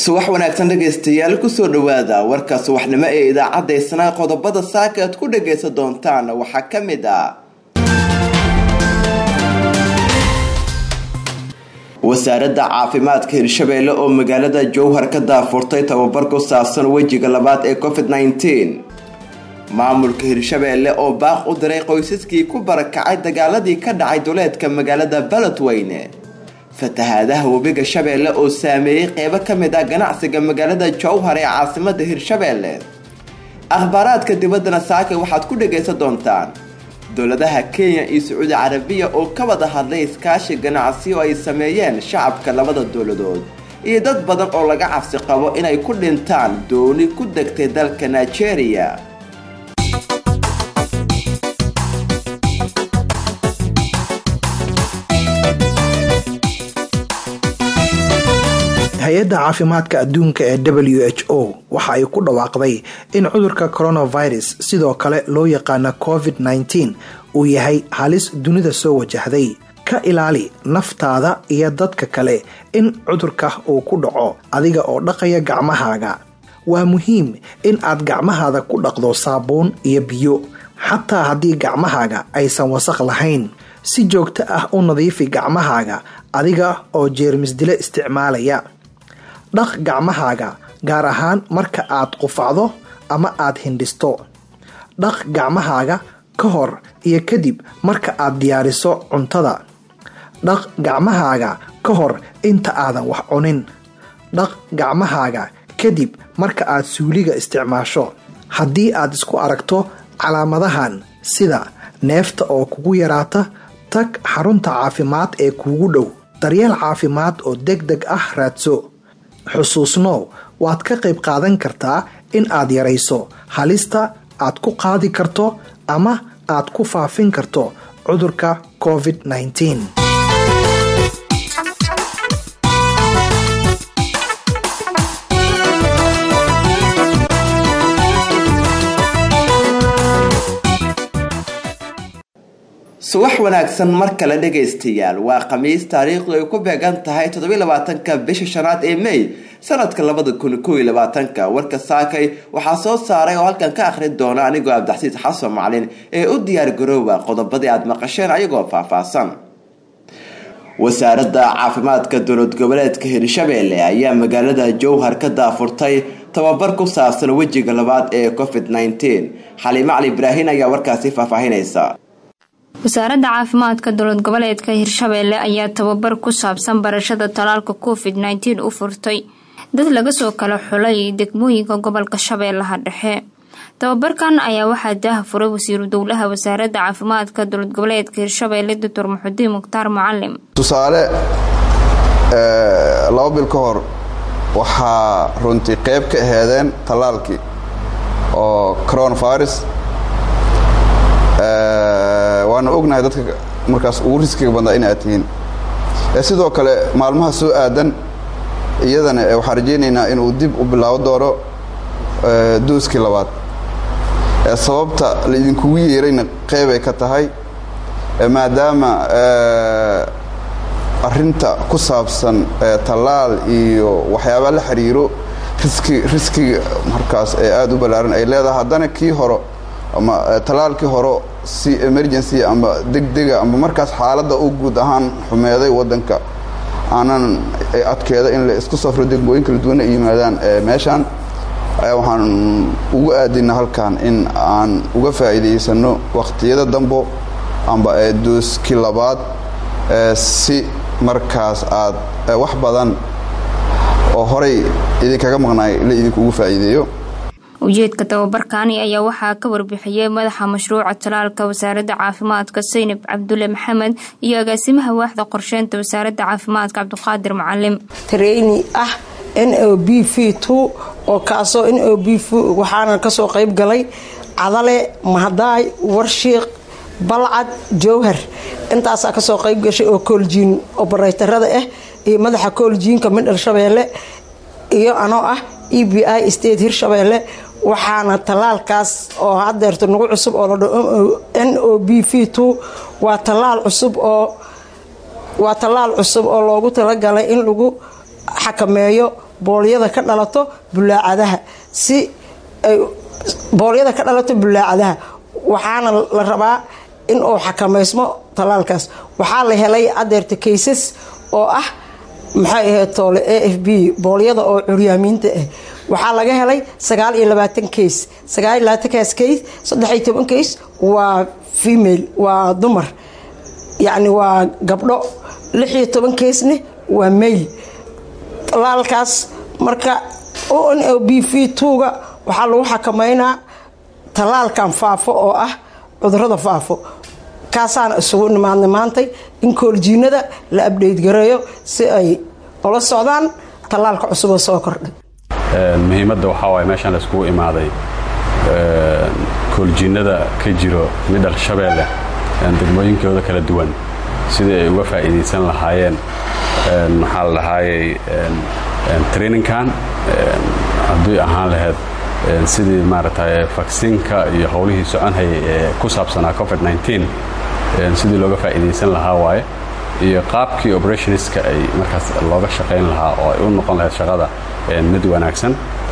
subax wanaagsan dhegaystayaal kusoo dhawaada warka subaxnimo ee idaacadda isnaa qodobada saaka aad ku dhagaysan doontaan waxaa ka mid ah wasaaradda caafimaadka hirshabeelle oo magaalada jowhar ka daafurtay tababar ku saabsan wejiga labaad ee covid -19 maamulka hirshabeelle oo baaq u diray qoysaskii ku barakacay dagaaladii ka dhacay duleedka magaalada baladweyne fatahaadaha webiga shabeelle oo saameeyey qeybo ka mid ah ganacsiga magaalada jowhar ee caasimada hirshabeelle akhbaaraadka dibaddana saaka waxaad ku dhagaysan doontaan dowladaha kenya iyo sacuudi carabiya oo ka wada hadlay iskaashi ganacsi oo ay sameeyeen shacabka labada dowladood iyo dad badan oo laga cabsi qabo inay ku dhintaan dooni ku degtay dalka nigeria hay-adda caafimaadka adduunka ee w h o waxa ay ku dhawaaqday in cudurka coronavirus sidoo kale loo yaqaana covid -19 uu yahay halis dunida soo wajahday ka ilaali naftaada iyo dadka kale in cudurka uu ku dhaco adiga oo dhaqaya gacmahaaga waa muhiim in aad gacmahaada ku dhaqdo saabuun iyo biyo xataa haddii gacmahaaga aysan wasaq lahayn si joogto ah u nadiifi gacmahaaga adiga oo jeermisdile isticmaalaya dhaq gacmahaaga gaar ahaan marka aad qufacdo ama aad hindhisto dhaq gacmahaaga ka hor iyo kadib marka aad diyaariso cuntada dhaq gacmahaaga ka hor inta aadan wax cunin dhaq gacmahaaga kadib marka aad suuliga isticmaasho haddii aad isku aragto calaamadahan sida neefta oo kugu yaraata tag xarunta caafimaad ee kuugu dhow daryeel caafimaad oo deg deg ah raadso xusuusnow waad ka qayb qaadan kartaa in aad yarayso halista aad ku qaadi karto ama aad ku faafin karto cudurka covid -19. subax wanaagsan mar kale dhagaystayaal waa khamiis taariikhdu ay ku beegan tahay toddobylabaatanka bisha shanaad ee may sanadka labada kun kow iyo labaatanka warka saakay waxaa soo saaray oo halkan ka akhrin doona anigoo abdaxsiis xasan maclin ee u diyaar garooba qodobadii aad maqasheen ayagoo faahfaahsan wasaaradda caafimaadka dowlad goboleedka hirshabeelle ayaa magaalada jowhar ka daafurtay tababar ku saabsan wejiga labaad ee covid -19 xaliimo cali ibraahin ayaa warkaasi faahfaahinaysa wasaaradda caafimaadka dowlad goboleedka hirshabeelle ayaa tababar ku saabsan barashada talaalka covid -19 u furtay dad laga soo kala xulay degmooyinka gobolka shabeellaha dhexe tababarkan ayaa waxaa daaha furay wasiiru dowlaha wasaaradda caafimaadka dowlad goboleedka hirshabeelle doctor muxudiin mukhtaar mucalim tusaale laba bil ka hor waxaa runtii qeyb ka aheedeen tallaalkii oo coronavirus waana ognahay dadka markaas ugu riskiga badnaa in aad tihiin sidoo kale maalmaha soo aadan iyadana waxaan rajaynaynaa inuu dib u bilaabo doono dooskii labaad sababta laidinkugu yeerayna qeybay ka tahay maadaama arinta ku saabsan tallaal iyo waxyaabaa la xiriiro riski riskiga markaas ee aada u ballaaran ay leedahay haddana kii horo ama tallaalkii hore si emergency ama degdega ama markaas xaaladda u guud ahaan xumeeday waddanka aanan adkeeda in la isku safro degmooyin kala duwana yimaadaan meeshaan waxaan ugu aadina halkan in aan uga faa'iidaysano wakhtiyada dambo amba dooski labaad si markaas aad wax badan oo horay idinkaga maqnaay la idinkuugu faa'iideeyo ujeedka tababarkaani ayaa waxaa ka warbixiyey madaxa mashruuca talaalka wasaaradda caafimaadka saynab cabdulle maxamed iyo agaasimaha waaxda qorsheynta wasaaradda caafimaadka cabdiqaadir mucalim treyni ah n o b v two oo kaasoo n o b v waxaana kasoo qayb galay cadale mahadaay warshiiq balcad jowhar intaasaa kasoo qayb gashay oo kooljiin obareytarada ah iyo madaxa kooljiinka midhal shabeelle iyo anoo ah e b i state hirshabeelle waxaana tallaalkaas oo hadeerto nagu cusub oo ladho n o b v two waa tallaal cusub oo waa tallaal cusub oo loogu talagalay in lagu xakameeyo boolyada ka dhalato bulaacadaha si ay boolyada ka dhalato bulaacadaha waxaana la rabaa in uu xakamaysmo tallaalkaas waxaa la helay adeerta kaysas oo ah maxay ahayd toole a f b boolyada oo curyaamiinta ah waxaa laga helay sagaal iyo labaatan kays sagaal iyo labaatankaas kays saddex iyo toban kays waa female waa dumar yacni waa gabdho lix iyo toban kaysne waa mail talaalkaas marka o n l b v tuuga waxaa lagu xakameynaa tallaalkan faafo oo ah cudurada faafo kaasaana isugu nimaadnay maantay in kooljiinada la abdheyt gareeyo si ay ula socdaan tallaalka cusuboo soo kordhay muhiimadda waxaa waaye meeshaan la iskugu imaaday kooljiinada ka jiro midhal shabeelle degmooyinkooda kala duwan sidii ay uga faa'iidaysan lahaayeen maxaa la dhahaayey traininkan haddii ahaan lahayd sidii maaragtay vaksinka iyo howlihii soconhayay ee ku saabsanaa covid-19 sidii looga faa'iidaysan lahaa waaye iyo qaabkii operationska ay markaas looga shaqayn lahaa oo ay u noqon lahayd shaqada mid wanaagsan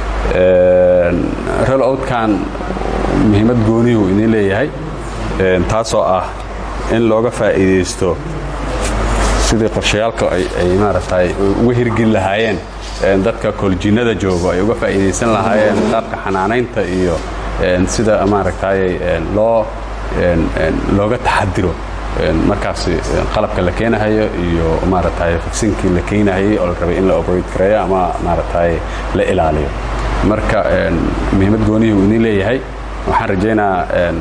rol outkan muhiimad goonihuu idiin leeyahay taasoo ah in looga faa'iidaysto sidii qorshayaalka ay maaragtay uga hirgeli lahaayeen dadka kooljiinada joogo ay uga faa'iidaysan lahaayeen qaabka xanaanaynta iyo sida maaragtay loo looga taxadiro markaas qalabka la keenahayo iyo maaragtay vaksinkii la keenahayay oo la rabay in la operate gareeyo ama maaragtay la ilaaliyo marka muhiimad goonihii uu idiin leeyahay waxaan rajaynaa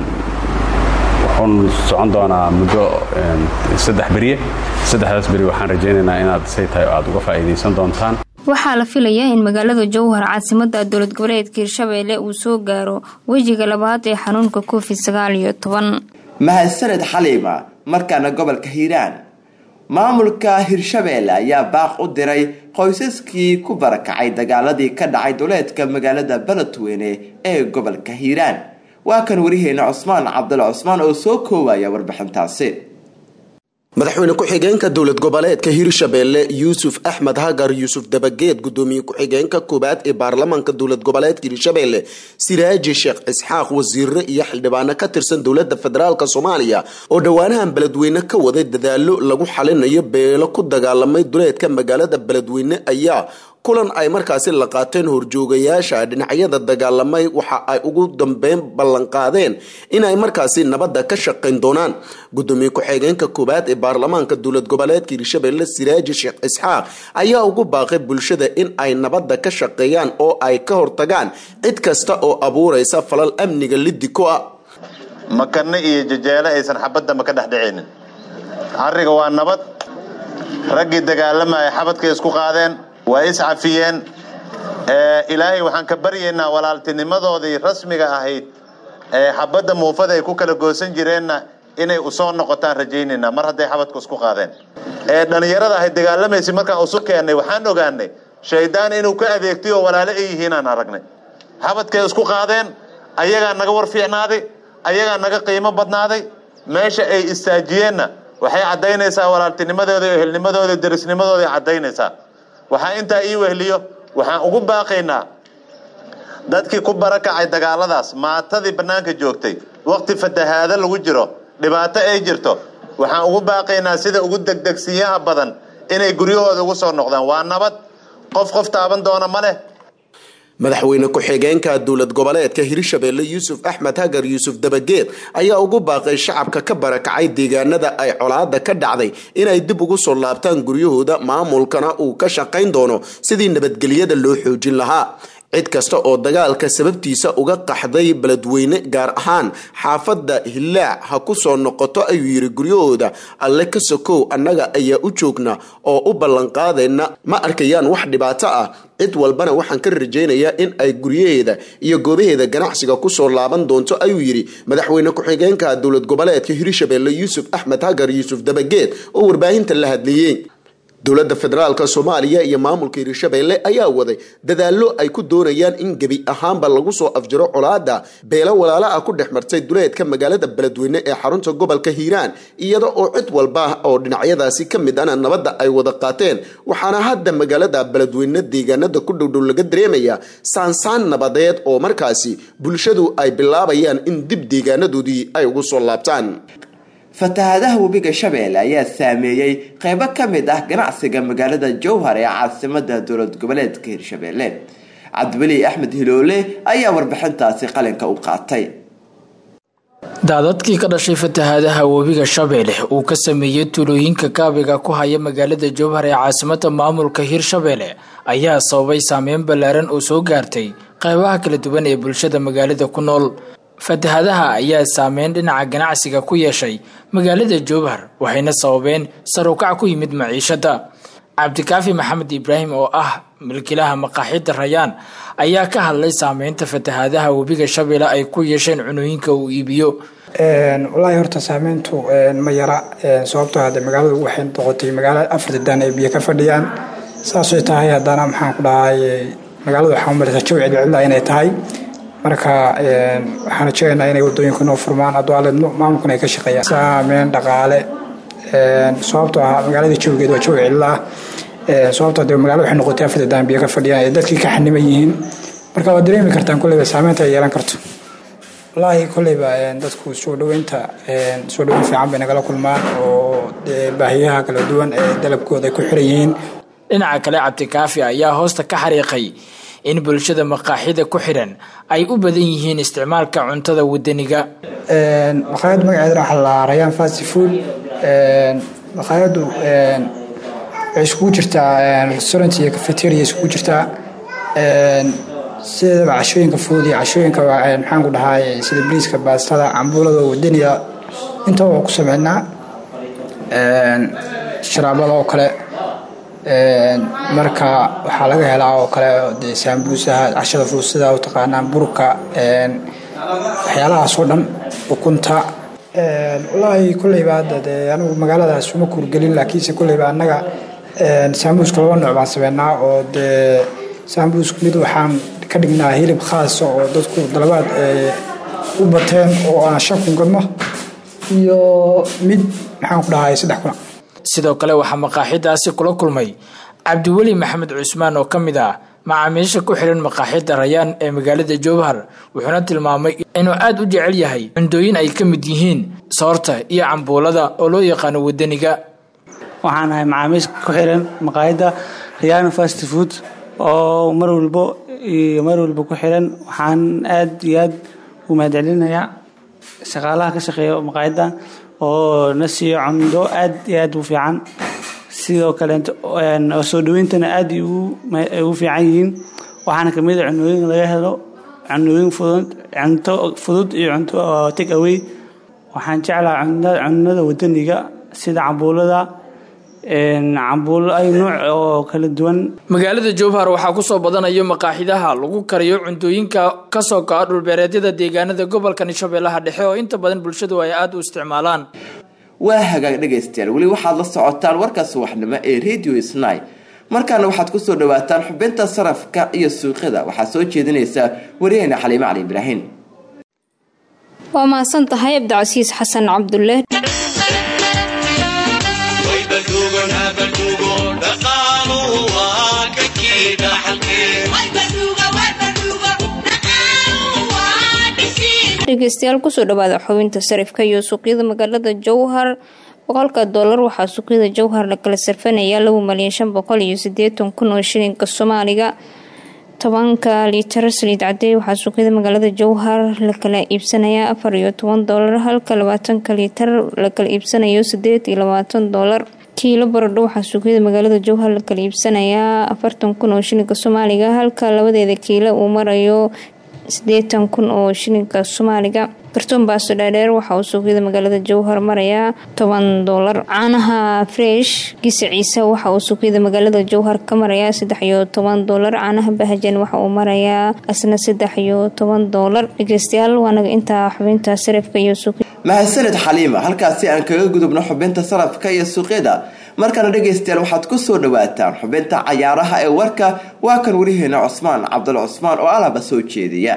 wuxuun socon doonaa muddo saddex beriye saddexdaas beri waxaan rajaynaynaa inaad say tahay oo aad uga faa'iidaysan doontaan waxaa la filayaa in magaalada jowhar caasimada dowlad goboleedka hirshabeelle uu soo gaaro wejiga labaad ee xanuunka covid sagaal iyo toban mahadsaned xaliima markaana gobolka hiiraan maamulka hirshabeelle ayaa baaq u diray qoysaskii ku barakacay dagaaladii ka dhacay duleedka magaalada beledweyne ee gobolka hiiraan waa kan wariheena cusmaan cabdalla cusmaan oo soo koowaya warbixintaasi madaxweyne ku-xigeenka dowlad goboleedka hirshabeelle yuusuf axmed hagar yuusuf dabageed gudoomiye ku-xigeenka koobaad ee baarlamaanka dowlad goboleedka hirshabeelle siraaji sheekh isxaaq wasiire iyo xildhibaano ka tirsan dowlada federaalk soomaaliya oo dhowaanahan beledweyne ka waday dadaalo lagu xalinayo beelo ku dagaalamay duleedka magaalada beledweyne ayaa kulan ay markaasi la qaateen horjoogayaasha dhinacyada dagaalamay waxa ay ugu dambeyn ballanqaadeen inay markaasi nabadda ka shaqayn doonaan gudoomiye ku-xigeenka koowaad ee baarlamaanka dowlad goboleedka hirshabeelle siraaji sheekh isxaaq ayaa ugu baaqay bulshada in ay nabadda ka shaqeeyaan oo ay ka hortagaan cid kasta oo abuuraysa falal amniga lidiko ah makanne iyo jajeele aysan xabadda ma ka dhexdhicaynin arriga waa nabad raggii dagaalamaya xabadkay isku qaadeen waa iscafiyeen ilaahay waxaan ka baryaynaa walaaltinimadoodii rasmiga ahayd ee xabadda muufada ay ku kala goosan jireenna inay usoo noqotaan rajaynaynaa mar hadday xabadku isku qaadeen ee dhallinyarada ahayd dagaalamaysa markaan isu keennay waxaan ogaanay shaydaan inuu ka adeegtay oo walaalo ay yihiinaan aragnay xabadkay isku qaadeen ayagaa naga war fiicnaaday ayagaa naga qiimo badnaaday meesha ay istaajiyeenna waxay caddaynaysaa walaaltinimadooda iyo ehelnimadooda derisnimadooda ay caddaynaysaa waxaa intaa ii wehliyo waxaan ugu baaqaynaa dadkii ku barakacay dagaaladaas maatadii bannaanka joogtay waqti fatahaado lagu jiro dhibaato ay jirto waxaan ugu baaqaynaa sida ugu degdegsiyaha badan inay guryahooda ugu soo noqdaan waa nabad qof qof taaban doona ma leh madaxweyne ku-xigeenka dowlad goboleedka hirshabeelle yuusuf axmed hagar yuusuf dabageed ayaa ugu baaqay shacabka ka barakacay deegaanada ay colaada ka dhacday inay dib ugu soo laabtaan guryahooda maamulkana uu ka shaqayn doono sidii nabadgelyada loo xoojin lahaa cid kasta oo dagaalka sababtiisa uga qaxday beledweyne gaar ahaan xaafadda hillaac ha ku soo noqoto ayuu yidhi guryahooda alle ka sokow annaga ayaa u joogna oo u ballanqaadayna ma arkayaan wax dhibaato ah cid walbana waxaan ka rajaynayaa in ay guryaheeda iyo goobaheeda ganacsiga kusoo laaban doonto ayuu yidhi madaxweyne ku-xigeenka dowlad goboleedka hirshabeelle yuusuf axmed hagar yuusuf dabageed oo warbaahinta la hadlayey dowladda federaalk soomaaliya iyo maamulka hirshabeelle ayaa waday dadaallo ay ku doonayaan in gebi ahaanba lagu soo afjiro colaada beelo walaala ah ku dhex martay duleedka magaalada beledweyne ee xarunta gobolka hiiraan iyada oo cid walba oo dhinacyadaasi ka mid ana nabadda ay wada qaateen waxaana hadda magaalada beledweyne deegaanada ku dhowdhow laga dareemaya saansaan nabadeed oo markaasi bulshadu ay bilaabayaan in dib deegaanadoodii ay ugu soo laabtaan fatahaadaha webiga shabeelle ayaa saameeyey qeybo ka mid ah ganacsiga magaalada jowhar ee caasimada dowlad goboleedka hirshabeelle cabdiweli axmed hiloole ayaa warbixintaasi qalinka u qaatay daadadkii ka dhashay fatahaadaha webiga shabeelle uu ka sameeyey tuulooyinka kaabiga ku haya magaalada jowhar ee caasimada maamulka hirshabeelle ayaa sababay saameyn ballaaran oo soo gaartay qeybaha kala duwan ee bulshada magaalada ku nool fatahaadaha ayaa saameyn dhinaca ganacsiga ku yeeshay magaalada jowhar waxayna sababeen sarukac ku yimid maciishada cabdikaafi maxamed ibraahim oo ah milkilaha maqaaxida rayaan ayaa ka hadlay saameynta fatahaadaha webiga shabeelle ay ku yeesheen cunooyinka uu iibiyo walaahi horta saameyntu ma yara sababtoo hade magaaladu waxay noqotay magaalo afar dadaan ay biyo ka fadhiyaan saasay tahay haddana maxaan ku dhahay magaaladu waxaa umaleysa jawi cidcidla inay tahay marka waxaan rajeynaynaa inay wadooyinka noo furmaan adwaaledno maamulkuna ay ka shaqeeyaan saameyn dhaqaale sababtoo ah magaalada jawigeed waa jawi cidla ah sababtoo de magaalada waxay noqotay afar dadaan biyo ka fadhiyaan ee dadkii ka xaniman yihiin marka waad dareemi kartaan kolleyba saameynta ay yeelan karto wallaahi kolleyba dadku soo dhaweynta soo dhaweyn fiican bay nagala kulmaan oo baahiyaha kala duwan ee dalabkooda ay ku xiran yihiin dhinaca kale cabdikaafi ayaa hoosta ka xariiqay in bulshada maqaaxida ku xidhan ay u badan yihiin isticmaalka cuntada wadaniga maqaayad magaceedana waxaa la rayaan fast food maqaayadu waxay iskugu jirtaa restaurant iyo cafeteria iskugu jirtaa sidaba cashooyinka fudud iyo cashooyinka maxaan ku dhahay sida briiska baastada cambuulada wadaniga intaba waa ku sameynaa sharaabada oo kale marka waxaa laga helaa oo kale de saambuusaha cashada fudud sida u taqaanaan burka waxyaalahaas oo dhan ukunta wallaahi kolleyba hadda dee anigu magaaladaas uma kuurgelin laakiinse kolleyba annaga saambuuska laba nooc baan sameynaa oo dee saambuuska mid waxaan ka dhignaa hilib khaasa oo dadku dalabaad u bateen oo aan shan kun gadno iyo mid maxaan ku dhahay saddex kuna sidoo kale waxaa maqaaxidaasi kula kulmay cabdiweli maxamed cusmaan oo ka mid ah macaamiisha ku xihan maqaaxida rayaan ee magaalada jowhar wuxuuna tilmaamay inuu aada u jecel yahay cundooyin ay ka mid yihiin soorta iyo cambuulada oo loo yaqaano wadaniga waxaan ahay macaamiisha ku xiran maqaayadda rayaan fast food oo mar walbo iyo mar walba ku xiran waxaan aad iyo aad u mahadcelinayaa shaqaalaha ka shaqeeya maqaayadda oo na siiyo cundo aad iyo aad u fiican sidoo kaleeto soo dhaweyntana aad ugu fiican yihiin waxaana kamid a cunooyin laga helo cunooyin fudud cunto fudud iyo cunto take away waxaan jeclaa cunada wadaniga sida cambuulada cambuulo ay nuuc oo kala duwan magaalada jowhar waxaa kusoo badanayo maqaaxidaha lagu kariyo cuntooyinka kasoo go-a dhulbeereedyada deegaanada gobolka shabeellaha dhexe oo inta badan bulshadu ay aada u isticmaalaan waa hagaag dhegaystayaal weli waxaad la socotaan warka subaxnimo ee radio sny markaana waxaad kusoo dhawaataan xubinta sarafka iyo suuqyada waxaa soo jeedinaysa wariyaheyna xaliime cali ibraahin waa mahadsan tahay abdicasiis xasan cabdulle dhegeystayaal kusoo dhawaada xubinta sarifka iyo suuqyada magaalada jowhar boqolka doolar waxaa suuqyada jowhar la kala sarfanayaa laba malyan shan boqol iyo sideetan kun oo shilinka soomaaliga tobanka liitar saliid cadey waxaa suuqyada magaalada jowhar la kala iibsanayaa afar iyo toban doolar halka labaatanka liitar la kala iibsanayo sideed iyo labaatan doolar kiilo baradho waxaa suuqyada magaalada jowhar la kala iibsanayaa afartan kun oo shilinka soomaaliga halka labadeeda kiilo uu marayo sideetan kun oo shilinka soomaaliga kartoon baasto dhaadheer waxa uu suuqyada magaalada jowhar marayaa toban doolar caanaha fresh gisa ciise waxa uu suuqyada magaalada jowhar ka marayaa saddex iyo toban doolar caanaha bahajan waxa uu marayaa asna saddex iyo toban doolar dhegeystayaal waanaga intaa xubinta sarifka iyo suuqyada mahadsanid xaliima halkaasi aan kaga gudubno xubinta salafka iyo suuqyada markana dhegaystayaal waxaad ku soo dhawaataan xubinta cayaaraha ee warka waa kan wariheena cusmaan cabdul cusmaan oo alaba soo jeediya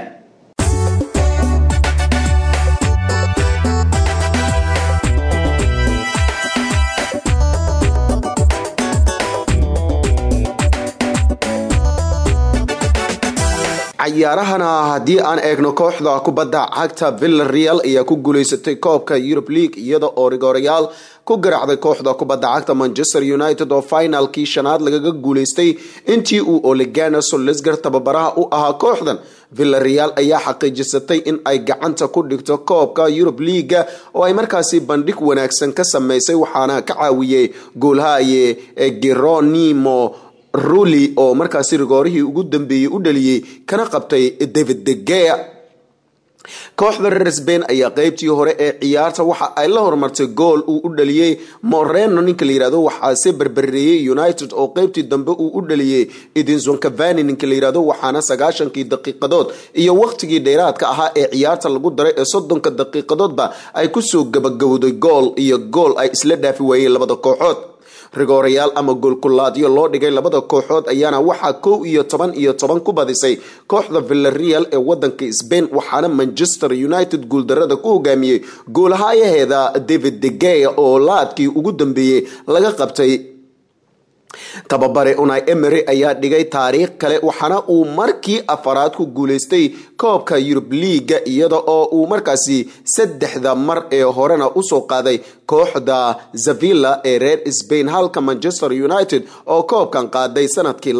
cayaarahana haddii aan eegno kooxda kubadda cagta villareal ayaa ku guuleysatay koobka europe league iyada oo rigorayaal ku garaacday kooxda kubadda cagta manchester united oo finalkii shanaad lagaga guuleystay intii uu olegana solesgar tababaraha u ahaa kooxdan villareal ayaa xaqiijisatay in ay gacanta ku dhigto koobka europe leaga oo ay markaasi bandhig wanaagsan ka sameysay waxaana ka caawiyey goolhaye geronimo ruli oo markaasi rigoorihii ugu dambeeyey u dhaliyey kana qabtay david degea kooxda reer sbain ayaa qeybtii hore ee ciyaarta waxa ay la horumartay gool uu u dhaliyey moreno ninka la yirahdo waxaase berbereeyey united oo qeybtii dambe uu u dhaliyey edinson cavani ninka la yirahdo waxaana sagaashankii daqiiqadood iyo waqtigii dheeraadka ahaa ee ciyaarta lagu daray ee soddonka daqiiqadoodba ay kusoo gabagabowday gool iyo gool ay isla dhaafi waayeen labada kooxood rigoorayaal ama goolkulaadyo loo dhigay labada kooxood ayaana waxaa kow iyo toban iyo toban ku badisay kooxda villareal ee wadanka sbain waxaana manchester united guuldarada ku hogaamiyey goolhayaheeda david degea oo laadkii ugu dambeeyey laga qabtay tababare unai emery ayaa dhigay taariikh kale waxaana uu markii afaraad ku guuleystay koobka yurub liiga iyada oo uu markaasi saddexda mar ee horena usoo qaaday kooxda zavilla ee reer sbain halka manchester united oo koobkan qaaday sanadkii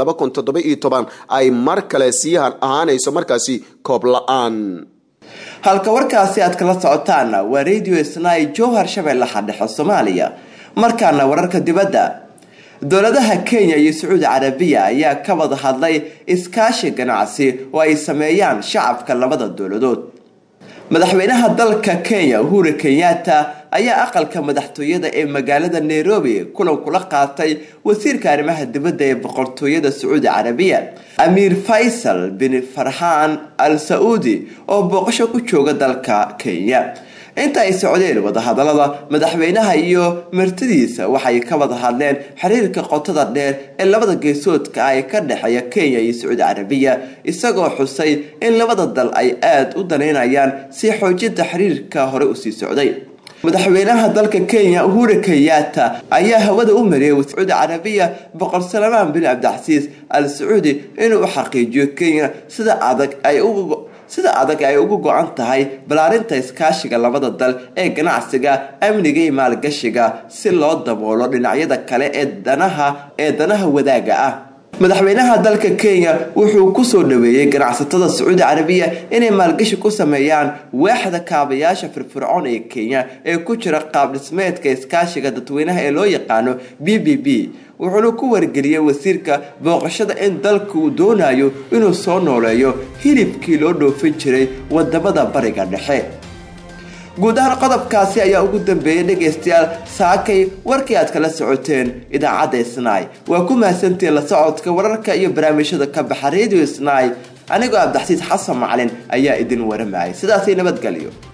ay mar kale sii ahaanayso markaasi koob la-aan halka warkaasi aad kala socotaana waa radio snai jowhar shabeellaha dhexe soomaaliya markaana wararka dibadda dowladaha kenya iyo sacuudi carabiya ayaa ka wada hadlay iskaashi ganacsi oo ay sameeyaan shacabka labada dowladood madaxweynaha dalka kenya uhuru kenyatta ayaa aqalka madaxtooyada ee magaalada nairobi kulan kula qaatay wasiirka arrimaha dibadda ee boqortooyada sacuudi carabiya amiir faysal bin farxaan al sacuudi oo booqasho ku jooga dalka kenya inta ay socdeen wadahadalada madaxweynaha iyo martidiisa waxay ka wada hadleen xiriirka qotada dheer ee labada geesoodka ah ee ka dhexeeya kenya iyo sacuudi carabiya isagoo xusay in labada dal ay aada u danaynayaan si xoojinta xiriirka hore usii socday madaxweynaha dalka kenya uhuru kenyatta ayaa hawada u mariyay sacuudi carabiya boqor salmaan bin cabdicasiis al sacuudi inuu u xaqiijiyo kenya sida adag ay uga sida adag ay ugu go-an tahay balaarinta iskaashiga labada dal ee ganacsiga amniga iyo maalgashiga si loo daboolo dhinacyada kale ee danaha ee danaha wadaaga ah madaxweynaha dalka kenya wuxuu kusoo dhaweeyey ganacsatada sacuudi carabiya inay maalgashi ku sameeyaan waaxda kaabayaasha firfircoon ee kenya ee ku jira qaab dhismeedka iskaashiga dadweynaha ee loo yaqaano b b b wuxuuna ku wargeliyey wasiirka booqashada in dalka uu doonayo inuu soo nooleeyo hilibkii loo dhoofin jiray wadamada bariga dhexe guud ahaan qodobkaasi ayaa ugu dambeeyay dhegaystayaal saakay warkii aad kala socoteen idaacadda snai waa ku mahadsantiin la socodka wararka iyo barnaamijyada ka baxa radio snai anigoo abdaxsiis xasan macalin ayaa idin waramayay sidaasay nabadgelyo